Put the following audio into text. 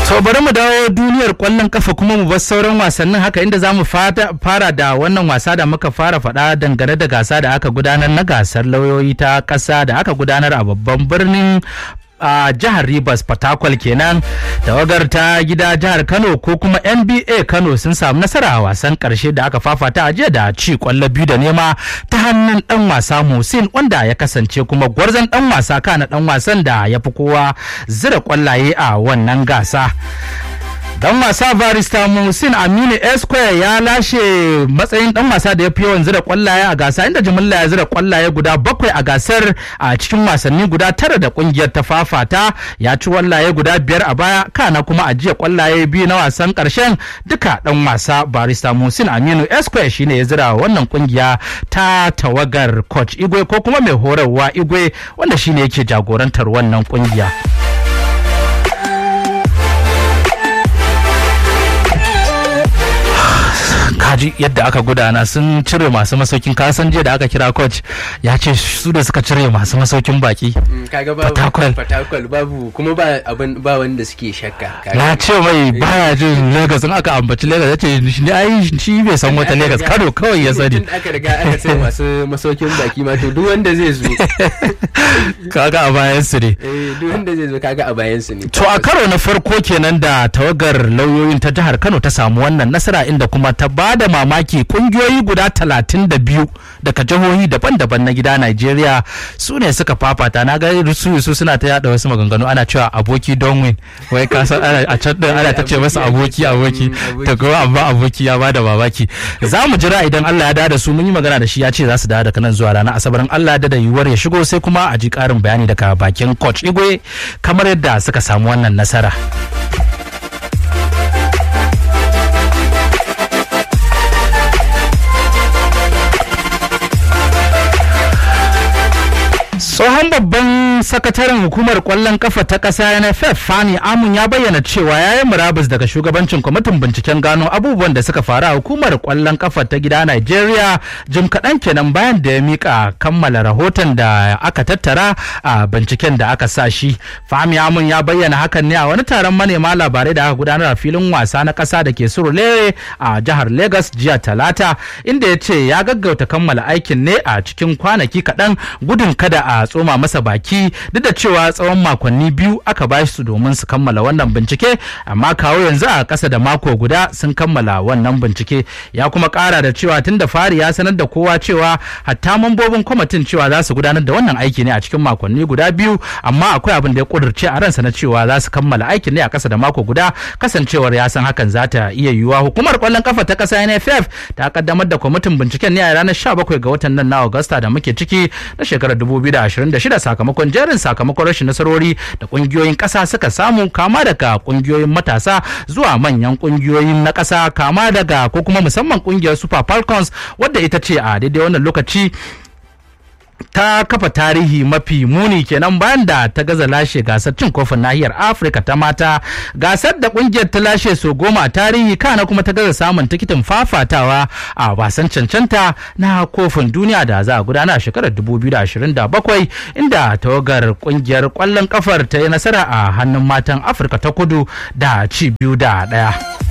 To bari mu dawo duniyar kwallon kafa kuma mu bar sauran wasannin haka inda za mu fara da wannan wasa da muka fara faɗa dangane da gasa da aka gudanar na gasar lauyoyi ta ƙasa da aka gudanar a babban birnin a jihar Rivers Fatakwal kenan tawagar ta gida jihar Kano ko kuma NBA Kano sun samu nasara a wasan karshe da aka fafata a jiya da ci kwallo biyu da nema ta hannun dan wasa Musin wanda ya kasance kuma gwarzon dan wasa kana dan wasan da ya fi kowa zira kwallaye a wannan gasa. dan wasa barista musin aminu esquire ya lashe matsayin dan wasa da ya fi yawan zira kwallaye a gasa inda jimilla ya zira kwallaye guda bakwai a gasar a cikin wasanni guda tara da kungiyar ta fafata ya ci wallaye guda biyar a baya kana kuma a jiya kwallaye biyu na wasan karshen duka dan wasa barista musin aminu esquire shine ya zira wannan kungiya ta tawagar coach igwe ko kuma mai horarwa igwe wanda shine yake jagorantar wannan kungiya. kaji yadda aka gudana sun cire masu masaukin kasan jiya da aka kira coach ya ce su da suka cire masu masaukin baki kaga babu fatakwal babu kuma ba abin ba wanda suke shakka na ce mai baya jin Lagos in aka ambaci Lagos yace shi ai shi bai san wata Lagos Kano kawai ya sani aka riga aka sai masu masaukin baki ma to duk wanda zai zo kaga a bayan su ne eh duk wanda zai zo kaga a bayan su ne to a karo na farko kenan da tawagar lauyoyin ta jihar Kano ta samu wannan nasara inda kuma ta ba da mamaki kungiyoyi guda talatin da biyu daga jihohi daban-daban na gida Najeriya su ne suka fafata na ga su su suna ta yada wasu maganganu ana cewa aboki don win wai ka san a can din ana ta ce masa aboki aboki ta kuma amma aboki ya bada mamaki za mu jira idan Allah ya dawo da su mun yi magana da shi ya ce za su dawo daga nan zuwa ranar asabar Allah ya da yiwuwar ya shigo sai kuma a ji karin bayani daga bakin coach Igwe kamar yadda suka samu wannan nasara. tsohon babban sakataren hukumar kwallon kafa ta ƙasa nff fani amun ya bayyana cewa ya yi murabus daga shugabancin kwamitin binciken gano abubuwan da suka faru a hukumar kwallon kafa ta gida nigeria jim kaɗan kenan bayan da ya mika kammala rahoton da aka tattara a binciken da aka sa shi fami amun ya bayyana hakan ne a wani taron manema labarai da aka gudanar a filin wasa na ƙasa da ke surulere a jihar lagos jiya talata inda ya ce ya gaggauta kammala aikin ne a cikin kwanaki kaɗan gudun kada a tsoma masa baki duk da cewa tsawon makonni biyu aka ba su domin su kammala wannan bincike amma kawo yanzu a ƙasa da mako guda sun kammala wannan bincike ya kuma ƙara da cewa tun da fari ya sanar da kowa cewa hatta mambobin kwamitin cewa za su gudanar da wannan aiki ne a cikin makonni guda biyu amma akwai abin da ya ƙudurce a ransa na cewa za su kammala aikin ne a ƙasa da mako guda kasancewar ya san hakan za ta iya yiwuwa hukumar ƙwallon kafa ta ƙasa NFF ta kaddamar da kwamitin binciken ne a ranar 17 ga watan nan na Agusta da muke ciki na shekarar 2026 sakamakon jerin sakamakon rashin nasarori da kungiyoyin kasa suka samu kama daga kungiyoyin matasa zuwa manyan kungiyoyin na kasa kama daga ko kuma musamman kungiyar super falcons wadda ita ce a daidai wannan lokaci ta kafa tarihi mafi muni kenan bayan da ta gaza lashe gasar cin kofin nahiyar afirka ta mata gasar da kungiyar ta lashe so goma a tarihi kana kuma ta gaza samun tikitin fafatawa a wasan cancanta na kofin duniya da za a gudana a shekarar 2027 inda tawagar kungiyar kwallon kafar ta yi nasara a hannun matan afirka ta kudu da ci biyu da daya.